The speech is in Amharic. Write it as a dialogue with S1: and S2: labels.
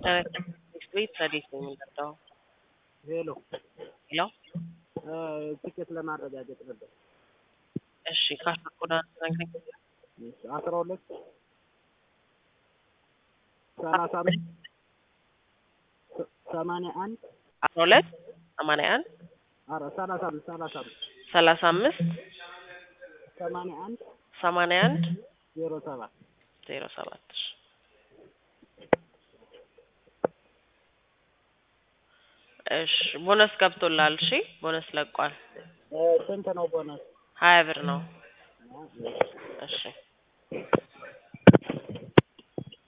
S1: ቤት ረዴት ነው የሚመጣው።
S2: ሄሎ
S1: ሄሎ
S2: ትኬት ለማረጋገጥ ነበር።
S1: እሺ ካሽኮዳ ነግረኝ።
S2: አስራ ሁለት ሰላሳ አምስት ሰማንያ አንድ
S1: አስራ ሁለት ሰማንያ አንድ
S2: ኧረ ሰላሳ አምስት ሰላሳ አምስት
S1: ሰላሳ አምስት
S2: ሰማንያ አንድ
S1: ሰማንያ አንድ
S2: ዜሮ ሰባት
S1: ዜሮ ሰባት እሺ እሺ ቦነስ ገብቶላል። እሺ ቦነስ ለቋል።
S2: ስንት ነው ቦነስ?
S1: ሀያ ብር ነው። እሺ